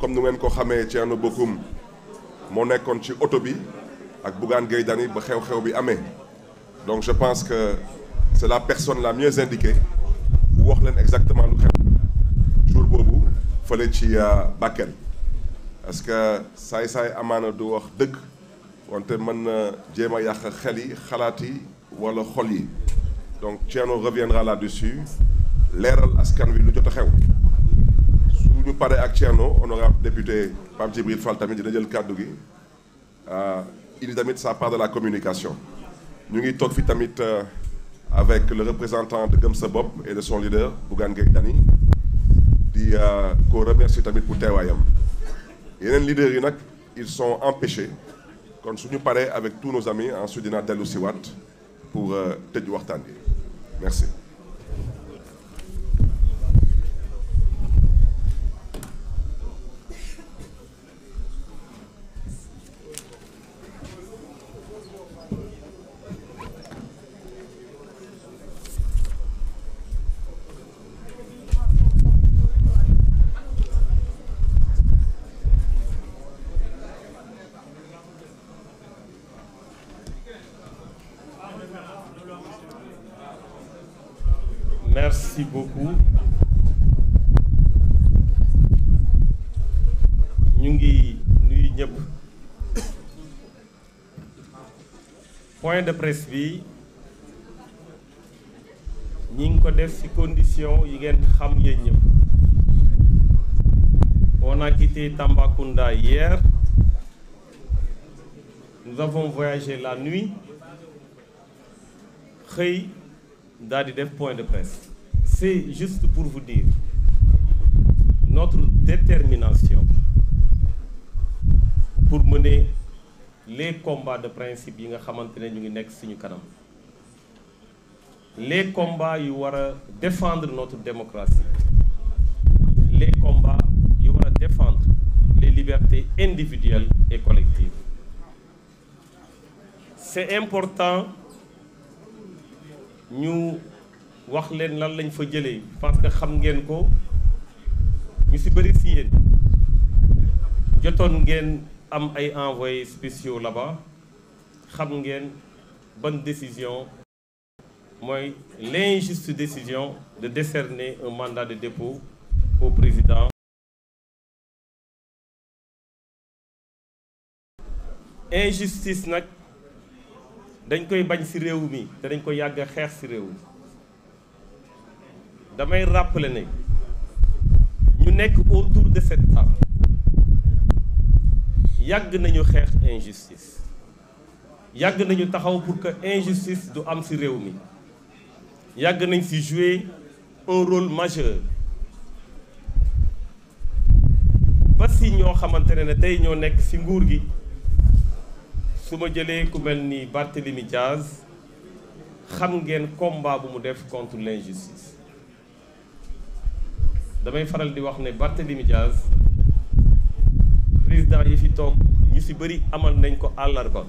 comme nu ngeen ko xamee Thierno Bocoum moo nekkoon ci oto bi ak Bougane Gueye Dany ba xew-xew bi amee donc je pense que c'est la personne la mieux indiquée bu wax leen exactement lu xew jour boobu fële ci Bakel parce que saay-saay amaana du wax dëgg wante mën na jéem a yàq xel yi xalaat yi wala xol yi donc Thierno reviendra là-dessus leeral askan wi lu jot a xew su ñu paree ak Thierno honorable député Pape Djibril Fall tamit dina jël kàddu gi indi tamit sa part de la communication ñu ngi toog fi tamit avec le représentant de Gëm Sa Bopp et de son leader Bougane Gueye Dany di ko remercier tamit pour teewaayam yeneen leaders yi nag ils sont empêchés kon suñu paree avec tous nos amis ensuite dina dellu si waat pour tëj waxtaan bi merci Merci beaucoup ñu ngi nuyu ñëpp point de presse bi ñi ngi ko def ci condition yi ngeen xam yéen ñëpp on a quitté Tambacounda hier nous avons voyagé la nuit xëy daal di def point de presse c'est juste pour vous dire notre détermination pour mener les combats de principe yi nga xamante ne ñu ngi nekk suñu kanam les combats yu war a défendre notre démocratie les combats yu war a défendre les libertés individuelles et collectives c'est important ñu wax leen lan lañ fa jëlee parce que xam ngeen ko ñu ci bëri ci yéen jotoon ngeen am ay envoyés spéciaux là-bas xam ngeen bonne décision mooy l'injuste décision de décerner un mandat de dépôt au président injustice nag dañ koy bañ ci réew mi te dañ ko yàgg a xeex ci réew mi damay rappeler ne ñu nekk autour de cette table yàgg nañu xeex injustice yàgg nañu taxaw pour que injustice du am ci réew mi yàgg nañ ci jouer un rôle majeur ba ci ñoo xamante ne ne tey ñoo nekk ci nguur gi su ma jëlee ku mel ni Barthélemy Diaz xam ngeen combat bu mu def contre l'injustice damay faral di wax ne Barthélemy Diaz président yi fi toog ñu ci bari amal nañ ko àllarba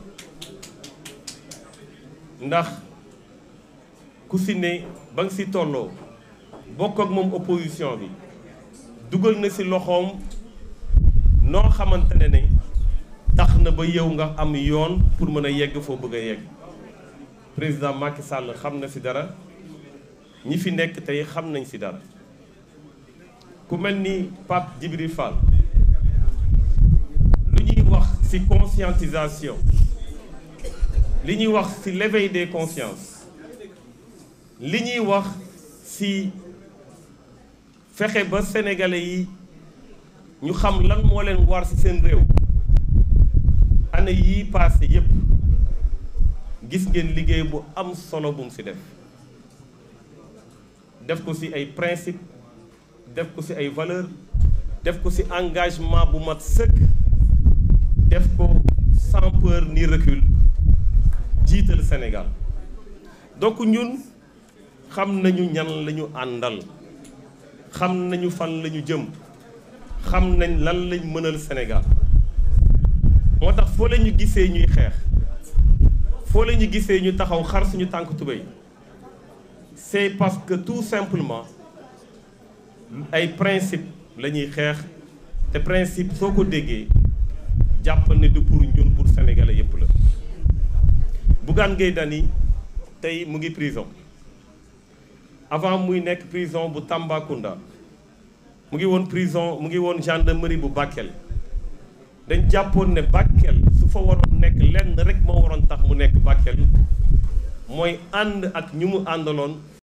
ndax ku ci ne ba nga ci tolloo bokk ak moom opposition bi dugal na ci loxoom noo xamante ne ne tax na ba yow nga am yoon pour mën a yegg foo bëgg a yegg président Macky Sall xam na ci dara ñi fi nekk tey xam nañ ci dara ku mel ni Pape Djibril Fall lu ñuy wax ci conscientisation li ñuy wax ci l'éveil des consciences li ñuy wax ci fexe ba sénégalais yi ñu xam lan moo leen war ci seen réew année yii passé yépp gis ngeen liggéey bu am solo bu mu ci def def ko ci ay principe def ko ci ay valeur def ko ci engagement bu mat sëkk def ko sans peur ni recul jiital Sénégal donc ñun xam nañu ñan lañu àndal xam nañu fan lañu jëm xam nañ lan lañ mënal Sénégal moo tax foo la ñu gisee ñuy xeex foo la ñu gisee ñu taxaw xar suñu tànk tubéy c'est parce que tout simplement ay principe la ñuy xeex te principe soo ko déggee jàpp ne du pour ñun pour sénégalais yépp la Bougane Gueye Dany tey mu ngi prison avant muy nekk prison bu Tambacounda mu ngi woon prison mu ngi woon gendarmerie bu Bakel dañ jàppoon ne Bakel su fa waroon nekk lenn rek moo waroon tax mu nekk Bakel mooy ànd ak ñu mu àndaloon